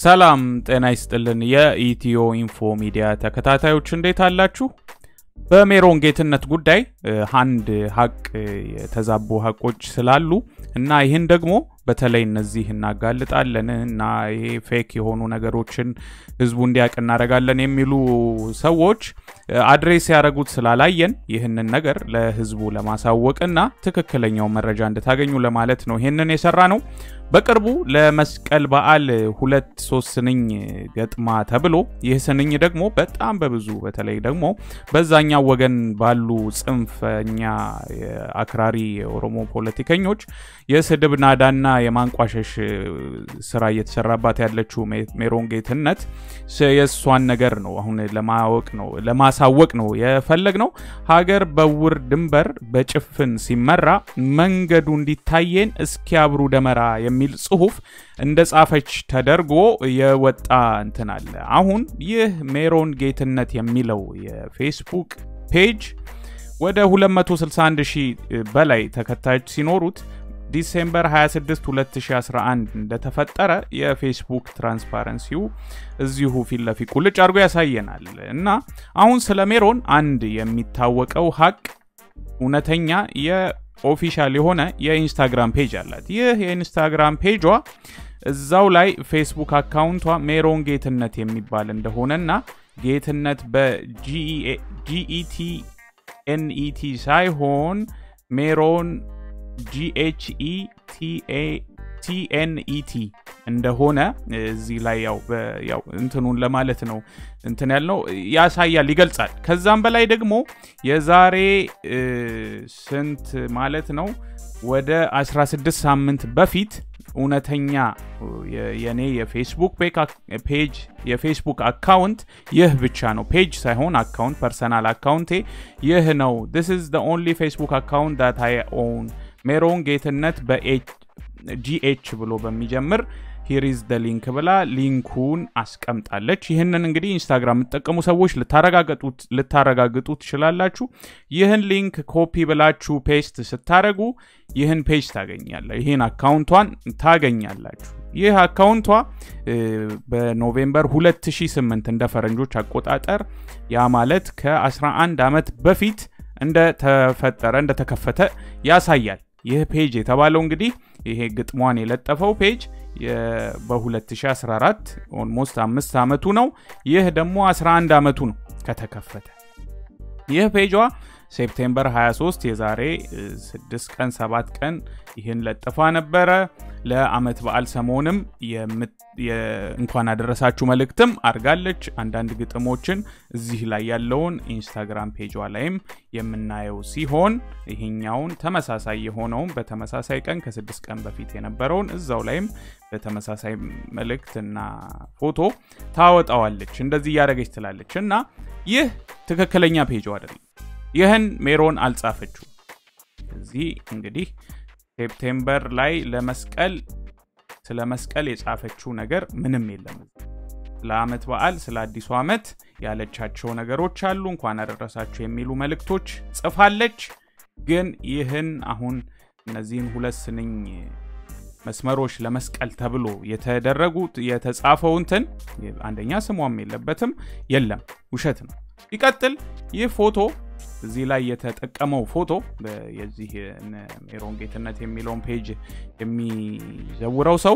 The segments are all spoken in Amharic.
ሰላም ጤና ይስጥልን። የኢትዮ ኢንፎ ሚዲያ ተከታታዮች እንዴት አላችሁ? በሜሮን ጌትነት ጉዳይ አንድ ሀቅ የተዛቡ ሀቆች ስላሉ እና ይህን ደግሞ በተለይ እነዚህ እናጋልጣለን እና ይሄ ፌክ የሆኑ ነገሮችን ህዝቡ እንዲያውቅ እናደርጋለን የሚሉ ሰዎች አድሬስ ያደረጉት ስላላየን ይህንን ነገር ለህዝቡ ለማሳወቅና ትክክለኛው መረጃ እንድታገኙ ለማለት ነው ይህንን የሰራ ነው። በቅርቡ ለመስቀል በዓል ሁለት ሶስት ስንኝ ገጥማ ተብሎ ይህ ስንኝ ደግሞ በጣም በብዙ በተለይ ደግሞ በዛኛው ወገን ባሉ ጽንፈኛ አክራሪ የኦሮሞ ፖለቲከኞች የስድብ ናዳና የማንቋሸሽ ስራ እየተሰራባት ያለችው ሜሮን ጌትነት የእሷን ነገር ነው አሁን ለማወቅ ነው ለማሳወቅ ነው የፈለግ ነው። ሀገር በውር ድንበር በጭፍን ሲመራ መንገዱ እንዲታየን እስኪያብሩ ደመራ የሚል ጽሁፍ እንደ ጻፈች ተደርጎ የወጣ እንትን አለ። አሁን ይህ ሜሮን ጌትነት የሚለው የፌስቡክ ፔጅ ወደ 261 ሺህ በላይ ተከታዮች ሲኖሩት ዲሴምበር 26 2011 እንደተፈጠረ የፌስቡክ ትራንስፓረንሲው እዚሁ ፊት ለፊት ቁልጭ አድርጎ ያሳየናል። እና አሁን ስለ ሜሮን አንድ የሚታወቀው ሀቅ እውነተኛ የኦፊሻል የሆነ የኢንስታግራም ፔጅ አላት። ይህ የኢንስታግራም ፔጇ እዛው ላይ ፌስቡክ አካውንቷ ሜሮን ጌትነት የሚባል እንደሆነና ጌትነት በጂኢቲ ኤንኢቲ ሳይሆን ሜሮን ጂኤችኢ ቲኤንኢቲ እንደሆነ እዚህ ላይ ያው እንትኑን ለማለት ነው እንትን ያልነው ያሳያል፣ ይገልጻል። ከዛም በላይ ደግሞ የዛሬ ስንት ማለት ነው ወደ 16 ሳምንት በፊት እውነተኛ የኔ የፌስቡክ ፔጅ የፌስቡክ አካውንት ይህ ብቻ ነው። ፔጅ ሳይሆን አካውንት ፐርሰናል አካውንቴ ይህ ነው። ዲስ ኢዝ ዘ ኦንሊ ፌስቡክ አካውንት ዳት አይ ኦውን ሜሮን ጌትነት በጂኤች ብሎ በሚጀምር ሂሪዝ ደ ሊንክ ብላ ሊንኩን አስቀምጣለች። ይህንን እንግዲህ ኢንስታግራም የምትጠቀሙ ሰዎች ልታረጋግጡ ትችላላችሁ። ይህን ሊንክ ኮፒ ብላችሁ ፔስት ስታደረጉ ይህን ፔጅ ታገኛለ ይህን አካውንቷን ታገኛላችሁ። ይህ አካውንቷ በኖቬምበር 2008 እንደ ፈረንጆች አቆጣጠር ያ ማለት ከ11 ዓመት በፊት እንደተፈጠረ እንደተከፈተ ያሳያል። ይህ ፔጅ የተባለው እንግዲህ ይሄ ግጥሟን የለጠፈው ፔጅ በ2014 ኦልሞስት አምስት ዓመቱ ነው። ይህ ደግሞ 11 ዓመቱ ነው ከተከፈተ። ይህ ፔጇ ሴፕቴምበር 23 የዛሬ 6 ቀን 7 ቀን ይህን ለጥፋ ነበረ። ለአመት በዓል ሰሞንም እንኳን አደረሳችሁ መልእክትም አድርጋለች። አንዳንድ ግጥሞችን እዚህ ላይ ያለውን ኢንስታግራም ፔጇ ላይም የምናየው ሲሆን ይሄኛውን ተመሳሳይ የሆነውን በተመሳሳይ ቀን ከስድስት ቀን በፊት የነበረውን እዛው ላይም በተመሳሳይ መልእክትና ፎቶ ታወጣዋለች። እንደዚህ እያደረገች ትላለች እና ይህ ትክክለኛ ፔጇ አይደለም። ይህን ሜሮን አልጻፈችው። እዚህ እንግዲህ ሴፕቴምበር ላይ ለመስቀል ስለ መስቀል የጻፈችው ነገር ምንም የለም። ስለ ዓመት በዓል ስለ አዲሱ ዓመት ያለቻቸው ነገሮች አሉ። እንኳን አደረሳችሁ የሚሉ መልእክቶች ጽፋለች። ግን ይህን አሁን እነዚህን ሁለት ስንኝ መስመሮች ለመስቀል ተብሎ የተደረጉት የተጻፈው እንትን አንደኛ ስሟም የለበትም፣ የለም፣ ውሸት ነው። ይቀጥል ይህ ፎቶ እዚህ ላይ የተጠቀመው ፎቶ የዚህ ሜሮን ጌትነት የሚለውን ፔጅ የሚዘውረው ሰው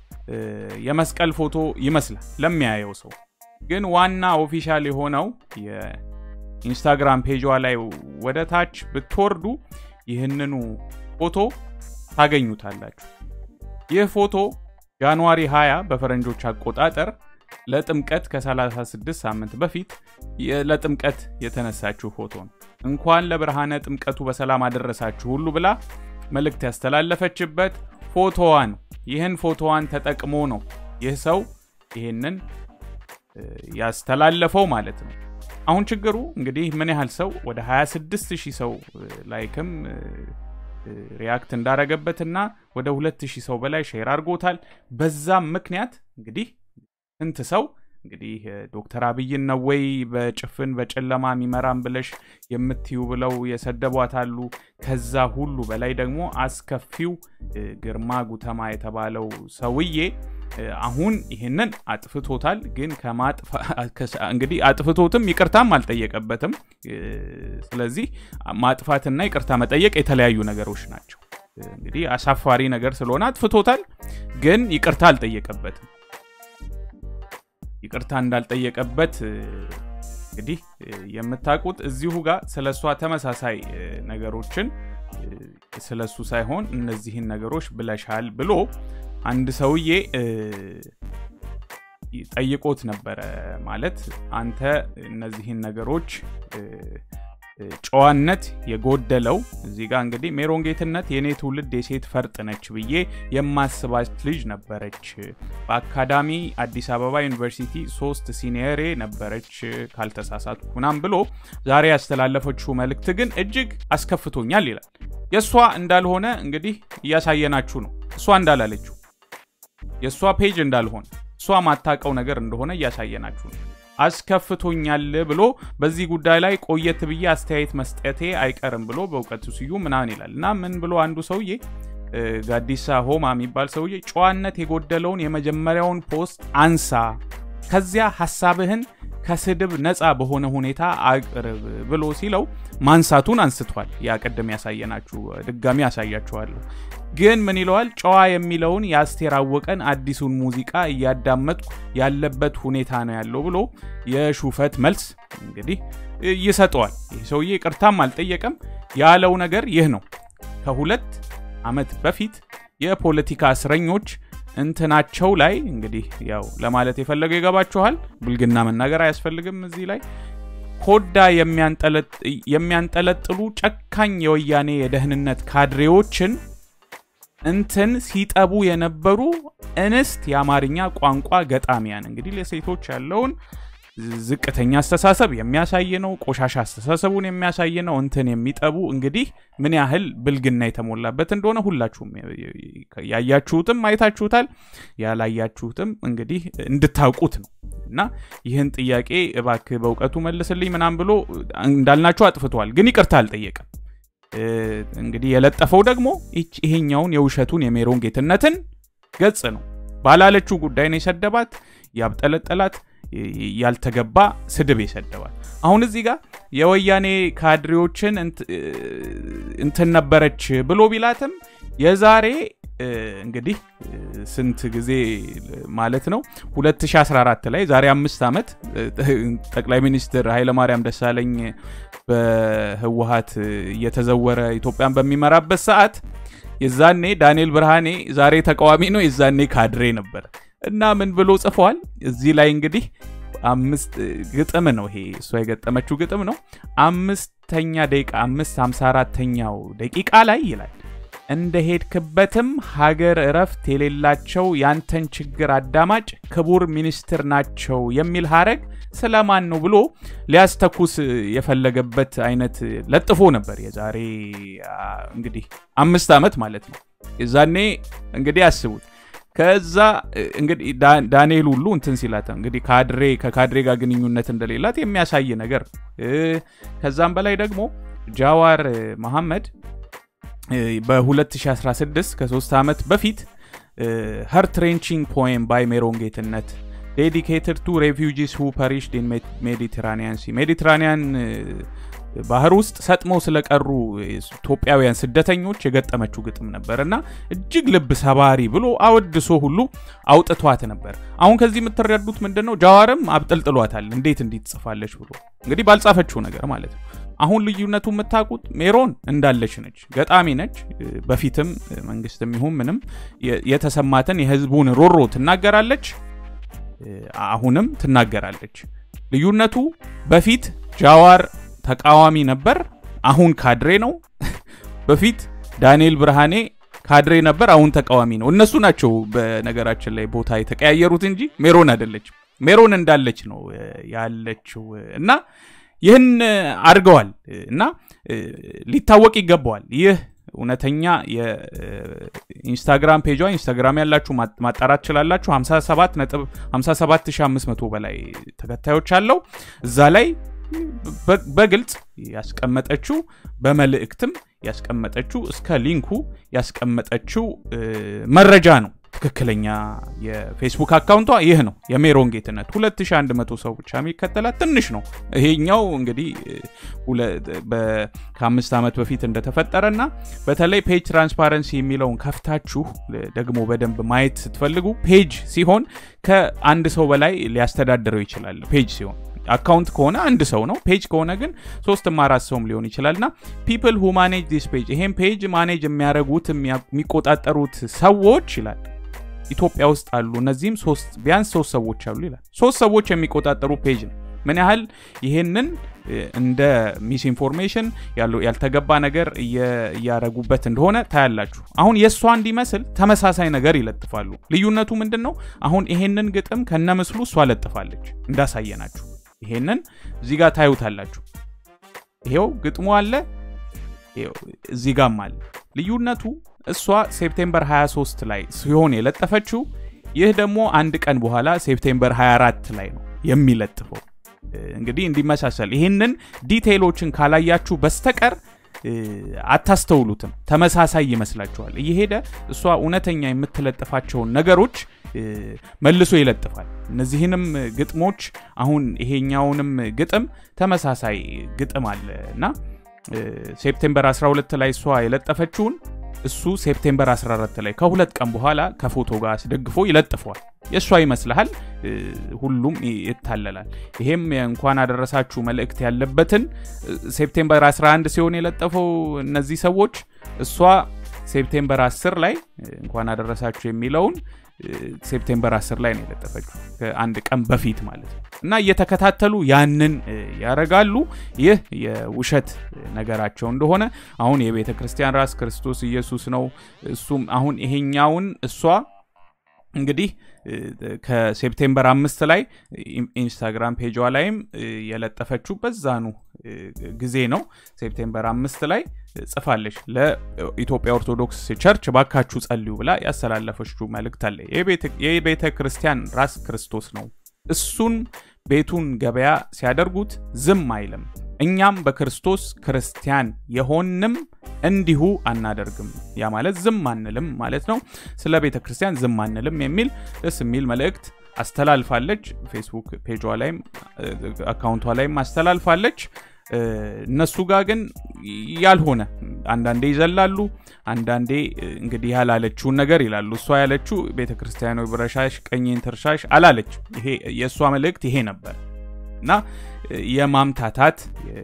የመስቀል ፎቶ ይመስላል ለሚያየው ሰው። ግን ዋና ኦፊሻል የሆነው የኢንስታግራም ፔጇ ላይ ወደ ታች ብትወርዱ ይህንኑ ፎቶ ታገኙታላችሁ። ይህ ፎቶ ጃንዋሪ 20 በፈረንጆች አቆጣጠር ለጥምቀት ከ36 ሳምንት በፊት ለጥምቀት የተነሳችው ፎቶ ነው። እንኳን ለብርሃነ ጥምቀቱ በሰላም አደረሳችሁ ሁሉ ብላ መልእክት ያስተላለፈችበት ፎቶዋ ነው። ይህን ፎቶዋን ተጠቅሞ ነው ይህ ሰው ይህንን ያስተላለፈው ማለት ነው። አሁን ችግሩ እንግዲህ ምን ያህል ሰው ወደ 26 ሺህ ሰው ላይክም ሪያክት እንዳረገበትና ወደ 2000 ሰው በላይ ሼር አድርጎታል። በዛም ምክንያት እንግዲህ ስንት ሰው እንግዲህ ዶክተር አብይን ነው ወይ በጭፍን በጨለማ የሚመራን ብለሽ የምትዩ ብለው የሰደቧት አሉ። ከዛ ሁሉ በላይ ደግሞ አስከፊው ግርማ ጉተማ የተባለው ሰውዬ አሁን ይህንን አጥፍቶታል። ግን እንግዲህ አጥፍቶትም ይቅርታም አልጠየቀበትም። ስለዚህ ማጥፋትና ይቅርታ መጠየቅ የተለያዩ ነገሮች ናቸው። እንግዲህ አሳፋሪ ነገር ስለሆነ አጥፍቶታል፣ ግን ይቅርታ አልጠየቀበትም። ይቅርታ እንዳልጠየቀበት እንግዲህ የምታውቁት እዚሁ ጋር ስለ እሷ ተመሳሳይ ነገሮችን ስለ እሱ ሳይሆን እነዚህን ነገሮች ብለሻል ብሎ አንድ ሰውዬ ጠይቆት ነበረ። ማለት አንተ እነዚህን ነገሮች ጨዋነት የጎደለው እዚህ ጋር እንግዲህ ሜሮን ጌትነት የእኔ ትውልድ የሴት ፈርጥ ነች ብዬ የማስባት ልጅ ነበረች። በአካዳሚ አዲስ አበባ ዩኒቨርሲቲ ሶስት ሲኒየሬ ነበረች ካልተሳሳቱ ምናም ብሎ ዛሬ ያስተላለፈችው መልእክት ግን እጅግ አስከፍቶኛል ይላል። የእሷ እንዳልሆነ እንግዲህ እያሳየናችሁ ነው። እሷ እንዳላለችው የእሷ ፔጅ እንዳልሆነ እሷ ማታቀው ነገር እንደሆነ እያሳየናችሁ ነው። አስከፍቶኛል ብሎ በዚህ ጉዳይ ላይ ቆየት ብዬ አስተያየት መስጠቴ አይቀርም ብሎ በእውቀቱ ስዩ ምናምን ይላል እና ምን ብሎ አንዱ ሰውዬ ጋዲሳ ሆማ የሚባል ሰውዬ ጨዋነት የጎደለውን የመጀመሪያውን ፖስት አንሳ፣ ከዚያ ሀሳብህን ከስድብ ነፃ በሆነ ሁኔታ አቅርብ ብሎ ሲለው ማንሳቱን አንስቷል። ያ ቅድም ያሳየናችሁ ድጋሚ ያሳያችኋለሁ። ግን ምን ይለዋል? ጨዋ የሚለውን የአስቴር አወቀን አዲሱን ሙዚቃ እያዳመጥኩ ያለበት ሁኔታ ነው ያለው ብሎ የሹፈት መልስ እንግዲህ ይሰጠዋል። ይህ ሰውዬ ይቅርታም አልጠየቀም። ያለው ነገር ይህ ነው። ከሁለት ዓመት በፊት የፖለቲካ እስረኞች እንትናቸው ላይ እንግዲህ ያው ለማለት የፈለገው ይገባችኋል። ብልግና መናገር አያስፈልግም እዚህ ላይ ኮዳ የሚያንጠለጥሉ ጨካኝ የወያኔ የደህንነት ካድሬዎችን እንትን ሲጠቡ የነበሩ እንስት የአማርኛ ቋንቋ ገጣሚያን እንግዲህ ለሴቶች ያለውን ዝቅተኛ አስተሳሰብ የሚያሳይ ነው። ቆሻሻ አስተሳሰቡን የሚያሳይ ነው። እንትን የሚጠቡ እንግዲህ ምን ያህል ብልግና የተሞላበት እንደሆነ ሁላችሁም ያያችሁትም አይታችሁታል። ያላያችሁትም እንግዲህ እንድታውቁት ነው እና ይህን ጥያቄ እባክህ በእውቀቱ መልስልኝ ምናም ብሎ እንዳልናችሁ አጥፍተዋል፣ ግን ይቅርታ አልጠየቀም። እንግዲህ የለጠፈው ደግሞ ይሄኛውን የውሸቱን የሜሮን ጌትነትን ገጽ ነው። ባላለችው ጉዳይ ነው የሰደባት ያብጠለጠላት ያልተገባ ስድብ የሰደባል። አሁን እዚህ ጋር የወያኔ ካድሬዎችን እንትን ነበረች ብሎ ቢላትም የዛሬ እንግዲህ ስንት ጊዜ ማለት ነው 2014 ላይ ዛሬ አምስት ዓመት ጠቅላይ ሚኒስትር ኃይለማርያም ደሳለኝ በህወሀት እየተዘወረ ኢትዮጵያን በሚመራበት ሰዓት የዛኔ ዳንኤል ብርሃኔ ዛሬ ተቃዋሚ ነው፣ የዛኔ ካድሬ ነበር እና ምን ብሎ ጽፏል እዚህ ላይ እንግዲህ አምስት ግጥም ነው ይሄ እሷ የገጠመችው ግጥም ነው። አምስተኛ ደቂቃ አምስት ሀምሳ አራተኛው ደቂቃ ላይ ይላል እንደ ሄድክበትም ሀገር እረፍት የሌላቸው ያንተን ችግር አዳማጭ ክቡር ሚኒስትር ናቸው የሚል ሀረግ ስለማን ነው ብሎ ሊያስተኩስ የፈለገበት አይነት ለጥፎ ነበር። የዛሬ እንግዲህ አምስት ዓመት ማለት ነው። የዛኔ እንግዲህ አስቡት። ከዛ እንግዲህ ዳንኤል ሁሉ እንትን ሲላት እንግዲህ ካድሬ ከካድሬ ጋር ግንኙነት እንደሌላት የሚያሳይ ነገር ከዛም በላይ ደግሞ ጃዋር መሐመድ በ2016 ከሶስት ዓመት በፊት ሀር ትሬንቺንግ ፖኤም ባይ ሜሮን ጌትነት ዴዲኬትድ ቱ ሬፊውጂስ ሁ ፐሪሽድ ኢን ሜዲትራኒያን ሲ ሜዲትራኒያን ባህር ውስጥ ሰጥመው ስለቀሩ ኢትዮጵያውያን ስደተኞች የገጠመችው ግጥም ነበር እና እጅግ ልብ ሰባሪ ብሎ አወድሶ ሁሉ አውጥቷት ነበር። አሁን ከዚህ የምትረዱት ምንድን ነው? ጃዋርም አብጠልጥሏታል። እንዴት እንዲት ጽፋለች ብሎ እንግዲህ ባልጻፈችው ነገር ማለት ነው። አሁን ልዩነቱ የምታውቁት ሜሮን እንዳለች ነች፣ ገጣሚ ነች። በፊትም መንግስትም ይሁን ምንም የተሰማትን የህዝቡን ሮሮ ትናገራለች፣ አሁንም ትናገራለች። ልዩነቱ በፊት ጃዋር ተቃዋሚ ነበር፣ አሁን ካድሬ ነው። በፊት ዳንኤል ብርሃኔ ካድሬ ነበር፣ አሁን ተቃዋሚ ነው። እነሱ ናቸው በነገራችን ላይ ቦታ የተቀያየሩት እንጂ ሜሮን አይደለችም። ሜሮን እንዳለች ነው ያለችው እና ይህን አድርገዋል እና ሊታወቅ ይገባዋል። ይህ እውነተኛ የኢንስታግራም ፔጇ ኢንስታግራም ያላችሁ ማጣራት ትችላላችሁ 57500 በላይ ተከታዮች አለው እዛ ላይ በግልጽ ያስቀመጠችው በመልእክትም ያስቀመጠችው እስከ ሊንኩ ያስቀመጠችው መረጃ ነው ትክክለኛ የፌስቡክ አካውንቷ ይህ ነው የሜሮን ጌትነት 2100 ሰው ብቻ የሚከተላት ትንሽ ነው ይሄኛው እንግዲህ ከአምስት ዓመት በፊት እንደተፈጠረና በተለይ ፔጅ ትራንስፓረንሲ የሚለውን ከፍታችሁ ደግሞ በደንብ ማየት ስትፈልጉ ፔጅ ሲሆን ከአንድ ሰው በላይ ሊያስተዳድረው ይችላል ፔጅ ሲሆን አካውንት ከሆነ አንድ ሰው ነው ፔጅ ከሆነ ግን ሶስትም አራት ሰውም ሊሆን ይችላል ና ፒፕል ሁ ማኔጅ ዲስ ፔጅ ይሄም ፔጅ ማኔጅ የሚያደረጉት የሚቆጣጠሩት ሰዎች ይላል ኢትዮጵያ ውስጥ አሉ እነዚህም ቢያንስ ሶስት ሰዎች አሉ ይላል ሶስት ሰዎች የሚቆጣጠሩ ፔጅ ነው ምን ያህል ይሄንን እንደ ሚስ ኢንፎርሜሽን ያልተገባ ነገር እያረጉበት እንደሆነ ታያላችሁ አሁን የእሷ እንዲመስል ተመሳሳይ ነገር ይለጥፋሉ ልዩነቱ ምንድን ነው አሁን ይሄንን ግጥም ከነ ምስሉ እሷ ለጥፋለች እንዳሳየናችሁ ይሄንን እዚህ ጋር ታዩታላችሁ ይሄው ግጥሙ አለ እዚህ ጋም አለ ልዩነቱ እሷ ሴፕቴምበር 23 ላይ ሲሆን የለጠፈችው ይህ ደግሞ አንድ ቀን በኋላ ሴፕቴምበር 24 ላይ ነው የሚለጥፈው እንግዲህ እንዲመሳሰል ይህንን ዲቴይሎችን ካላያችሁ በስተቀር አታስተውሉትም ተመሳሳይ ይመስላችኋል እየሄደ እሷ እውነተኛ የምትለጥፋቸውን ነገሮች መልሶ ይለጥፋል እነዚህንም ግጥሞች አሁን ይሄኛውንም ግጥም ተመሳሳይ ግጥም አለ እና ሴፕቴምበር 12 ላይ እሷ የለጠፈችውን እሱ ሴፕቴምበር 14 ላይ ከሁለት ቀን በኋላ ከፎቶ ጋር አስደግፎ ይለጥፈዋል የእሷ ይመስልሃል ሁሉም ይታለላል ይሄም እንኳን አደረሳችሁ መልእክት ያለበትን ሴፕቴምበር 11 ሲሆን የለጠፈው እነዚህ ሰዎች እሷ ሴፕቴምበር 10 ላይ እንኳን አደረሳችሁ የሚለውን ሴፕቴምበር 10 ላይ ነው የለጠፈችው ከአንድ ቀን በፊት ማለት ነው እና እየተከታተሉ ያንን ያረጋሉ ይህ የውሸት ነገራቸው እንደሆነ አሁን የቤተ ክርስቲያን ራስ ክርስቶስ ኢየሱስ ነው እሱም አሁን ይሄኛውን እሷ እንግዲህ ከሴፕቴምበር አምስት ላይ ኢንስታግራም ፔጇ ላይም የለጠፈችው በዛኑ ጊዜ ነው ሴፕቴምበር አምስት ላይ ጽፋለች ለኢትዮጵያ ኦርቶዶክስ ቸርች ባካችሁ ጸልዩ ብላ ያስተላለፈችው መልእክት አለ የቤተ ክርስቲያን ራስ ክርስቶስ ነው እሱን ቤቱን ገበያ ሲያደርጉት ዝም አይልም እኛም በክርስቶስ ክርስቲያን የሆንም እንዲሁ አናደርግም ያ ማለት ዝም አንልም ማለት ነው ስለ ቤተ ክርስቲያን ዝም አንልም የሚል ደስ የሚል መልእክት አስተላልፋለች ፌስቡክ ፔጇ ላይም አካውንቷ ላይም አስተላልፋለች እነሱ ጋር ግን ያልሆነ አንዳንዴ ይዘላሉ አንዳንዴ እንግዲህ ያላለችውን ነገር ይላሉ እሷ ያለችው ቤተ ክርስቲያኖ ብረሻሽ ቀኝን ትርሻሽ አላለች ይሄ የእሷ መልእክት ይሄ ነበር እና የማምታታት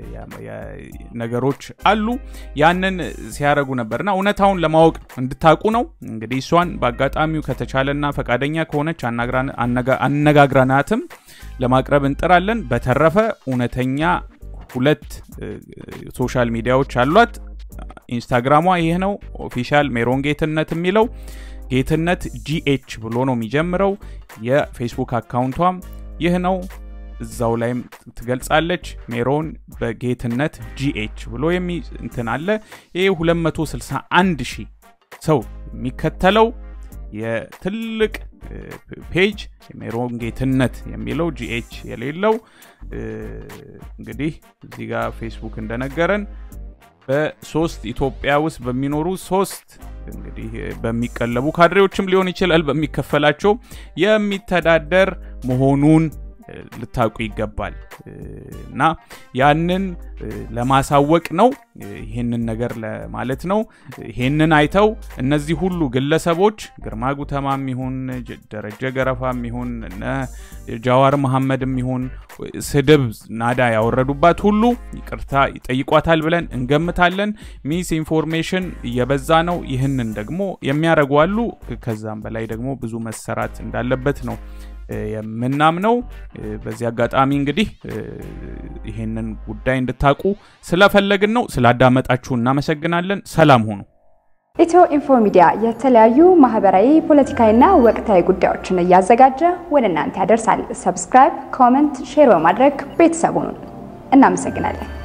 ነገሮች አሉ ያንን ሲያደረጉ ነበርና እውነታውን ለማወቅ እንድታቁ ነው እንግዲህ እሷን በአጋጣሚው ከተቻለና ፈቃደኛ ከሆነች አነጋግረናትም ለማቅረብ እንጥራለን በተረፈ እውነተኛ ሁለት ሶሻል ሚዲያዎች አሏት ኢንስታግራሟ ይህ ነው ኦፊሻል ሜሮን ጌትነት የሚለው ጌትነት ጂኤች ብሎ ነው የሚጀምረው የፌስቡክ አካውንቷም ይህ ነው እዛው ላይም ትገልጻለች ሜሮን በጌትነት ጂኤች ብሎ እንትን አለ ይህ 261 ሺህ ሰው የሚከተለው የትልቅ ፔጅ የሜሮን ጌትነት የሚለው ጂኤች የሌለው እንግዲህ እዚህ ጋር ፌስቡክ እንደነገረን በሶስት ኢትዮጵያ ውስጥ በሚኖሩ ሶስት እንግዲህ በሚቀለቡ ካድሬዎችም ሊሆን ይችላል በሚከፈላቸው የሚተዳደር መሆኑን ልታውቁ ይገባል እና ያንን ለማሳወቅ ነው ይህንን ነገር ለማለት ነው ይህንን አይተው እነዚህ ሁሉ ግለሰቦች ግርማ ጉተማም ይሁን ደረጀ ገረፋም ይሁን ጃዋር መሐመድም ይሁን ስድብ ናዳ ያወረዱባት ሁሉ ይቅርታ ይጠይቋታል ብለን እንገምታለን ሚስ ኢንፎርሜሽን እየበዛ ነው ይህንን ደግሞ የሚያደርጉ አሉ ከዛም በላይ ደግሞ ብዙ መሰራት እንዳለበት ነው የምናምነው በዚህ አጋጣሚ እንግዲህ ይሄንን ጉዳይ እንድታቁ ስለፈለግን ነው ስላዳመጣችሁ እናመሰግናለን ሰላም ሁኑ ኢትዮ ኢንፎ ሚዲያ የተለያዩ ማህበራዊ ፖለቲካዊና ወቅታዊ ጉዳዮችን እያዘጋጀ ወደ እናንተ ያደርሳል ሰብስክራይብ ኮመንት ሼር በማድረግ ቤተሰቡን እናመሰግናለን